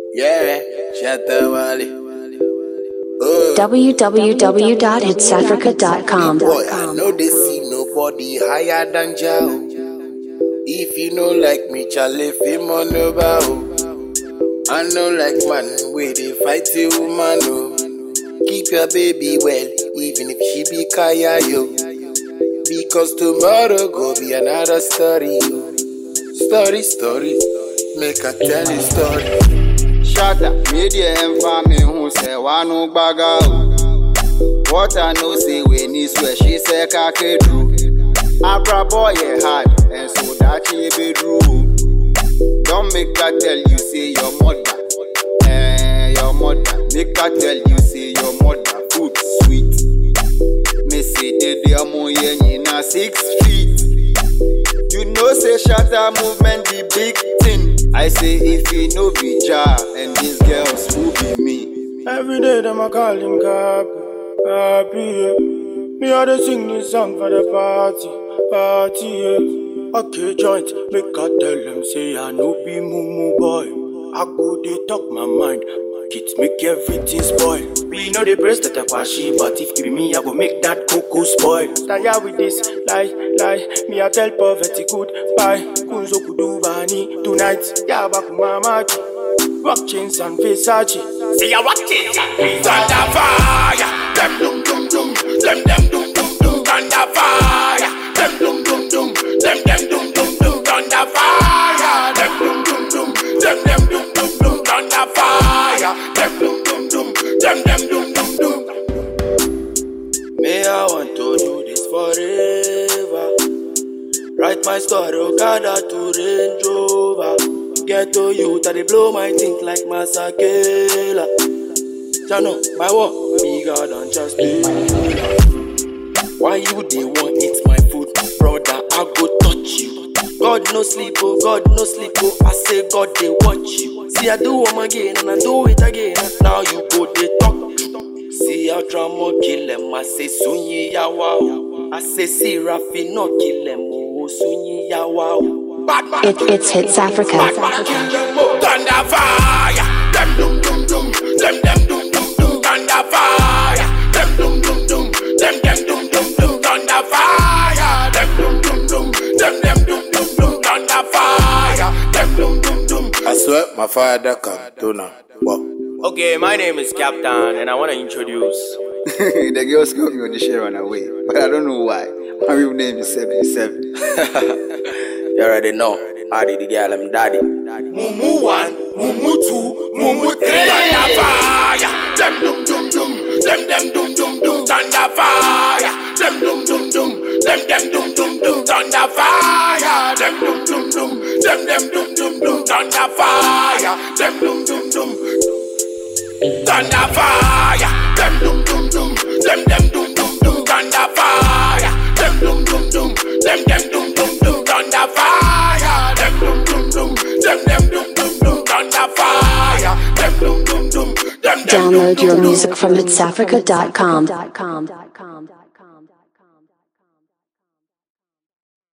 Yeah, Shatawale. Oh, www.hitsafrica.com. boy, I know they see nobody higher than Jao. If you know like me, Charlie, fame on the bow. I know like man, where they fight the woman, oh. Keep your baby well, even if she be kaya, yo. Because tomorrow go be another story, yo. Story, story, make I tell you story. Shatter, media and family who say wanu baga o. What I know say when he swear she say kake true. Abra boy yeah hard and so that she be true. Don't make her tell you say your mother, eh your mother. Make her tell you say your mother food sweet. Me say the demo yeah na six feet. You know say shatter movement the big thing. I say if you know be jar and these girls who be me. Every day them I call him Cappy, Cappy, yeah. Me I dey sing this song for the party, party, yeah. Okay, joint, make I tell them say I no be mumu boy. I go dey talk my mind, it make everything spoil. We know the breast that I kwashi, but if it be me, I go make that cocoa spoil. Tired with this lie, lie. Me I tell poverty goodbye. Kunzo kudubani tonight, yaba kumamachi. Rock chains and Versace. See ya rock it, thunder fire. Them dum dum dum, them them dum dum dum, thunder fire. Them dum dum dum, them them dum dum dum, thunder fire. Them dum dum dum, them them dum dum dum, thunder fire. Them dum dum dum, them them dum dum dum. Me, I want to do this forever. Write my story, Okada to Range Rover. Get to you, that they blow my think like Masakela. Jano, my work bigger than just me. Why you they want eat my food, brother? I go touch you. God no sleep, oh God no sleep, oh I say God they watch you. See I do them again and I do it again. Now you go they talk. See how drama kill them, I say sunyi yawa. oh. I say see Rafi no kill them, oh sunyi yawa. oh. Bad man, It, it's Hits Africa. bad man kill them, oh. thunder fire. Them dum dum dum, them them dum dum dum, thunder fire. Them dum dum dum, them them dum dum dum, thunder fire. Them dum dum dum, them them dum dum dum, thunder fire. Them dum dum dum. I swear my father come to now. Wow. Okay, my name is Captain, and I want to introduce. the girls got me on the share run away, but I don't know why. My real name is 77. You already know. I did the girl, I'm daddy. Mumu one, mumu two, mumu three. Thunder fire. Them dum dum dum, them them dum dum dum. Thunder fire. Them dum dum dum, them them dum dum dum. Thunder fire. Them dum dum dum, them them dum dum dum. Thunder fire. Them dum dum dum. Thunder fire. Them dum dum dum, them them dum dum dum. Thunder fire. Them dum dum dum, them them dum dum dum. Thunder fire. Them dum dum dum, them them dum dum dum. Thunder fire. Them dum dum dum, them them dum Download dum your dum. music from hitsafrica.com.